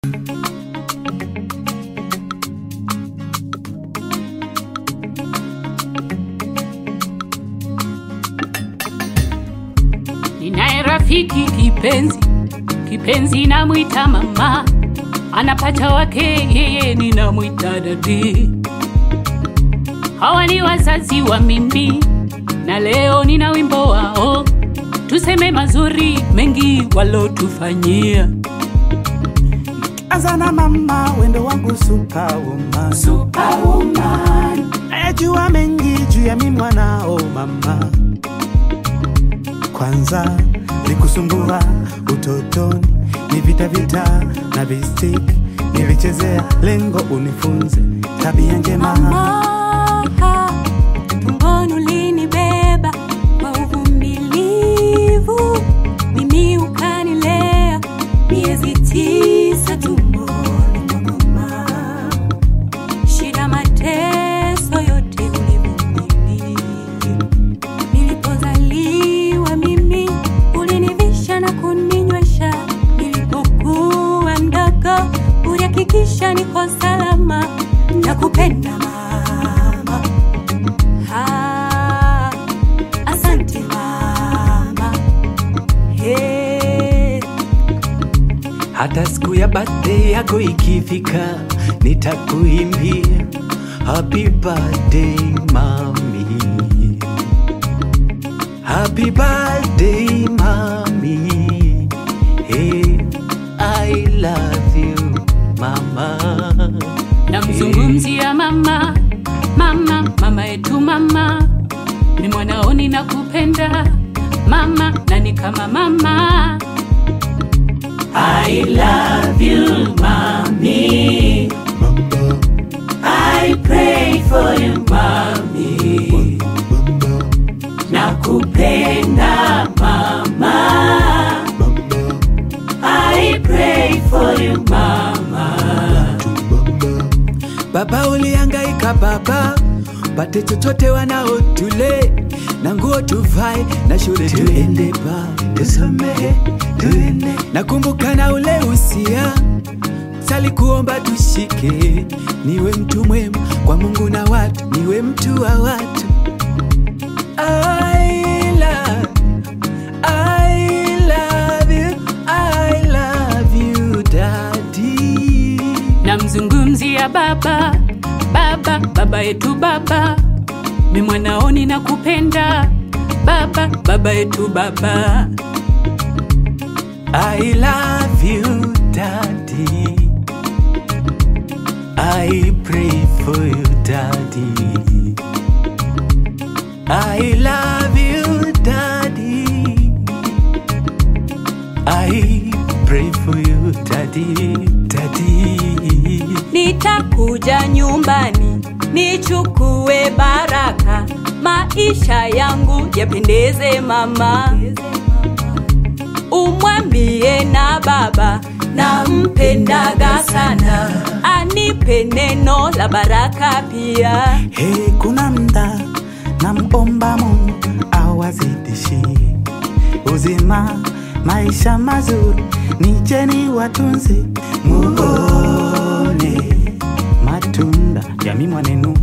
Ninaye rafiki kipenzi, kipenzi namwita mama, anapata wake yeye ninamwita dadi. Hawa ni wazazi wa mimi, na leo nina wimbo wao, tuseme mazuri mengi walotufanyia. Anza na mama, wendo wangu superwoman. Superwoman, Najua mengi juu ya mimi mwanao mama. Kwanza nikusumbua utotoni, ni vita vita na vistiki nilichezea, lengo unifunze tabia njema. Mama, tumboni ulinibeba kwa uvumilivu, mimi ukanilea miezi tisa tumboni mwa mama. Shida, mateso yote ulivumilia. Nilipozaliwa mimi ulinivisha na kuninywesha, nilipokuwa mdogo ulihakikisha niko salama. Nakupenda mama, ah, asante mama, hey. hata siku ya birthday yako ikifika nitakuimbia happy birthday mami happy birthday mami hey, i love you mama namzungumzia mama, mama, mama yetu mama, ni mwanaoni na kupenda mama, na ni kama mama. I love you mommy, I pray for you mommy, nakupenda mama, I pray for you mama. Baba ulihangaika baba, pate chochote wanaotule na nguo tuvae na shule tuende ba tusomehe tuende. Nakumbuka na ule usia sali kuomba tushike, niwe mtu mwema kwa Mungu na watu, niwe mtu wa watu. I love, I love you, I love you daddy. namzungumzia baba baba baba yetu baba mi mwanaoni na kupenda baba baba yetu baba I love you, Daddy. I pray for you, Daddy. I love you, Daddy. I pray for you, Daddy, Daddy. Nitakuja nyumbani nichukue baraka, maisha yangu yapendeze mama. Umwambie na baba nampendaga sana, anipe neno la baraka pia. Hey, kuna mda namomba Mungu awazidishie uzima, maisha mazuri, nicheni watunze, muone matunda ya mimi mwanenu,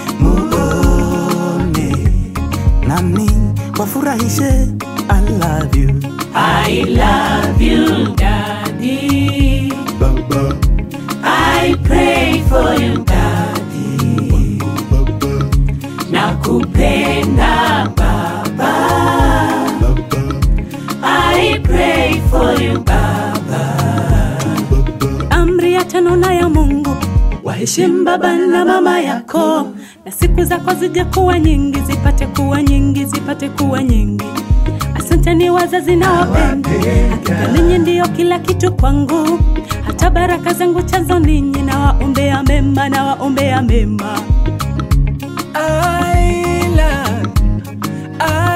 muone nami wafurahishe. I love you I love you daddy Baba, I pray for you daddy nakupenda baba I pray for you baba Amri ya tano na ya Mungu, waheshimu baba na mama yako, na siku zako zije kuwa nyingi, zipate kuwa nyingi, zipate kuwa nyingi. Asanteni wazazi na wapenda, hakika ninyi ndiyo kila kitu kwangu, hata baraka zangu chazo ninyi, na waombea mema, na waombea mema. I love, I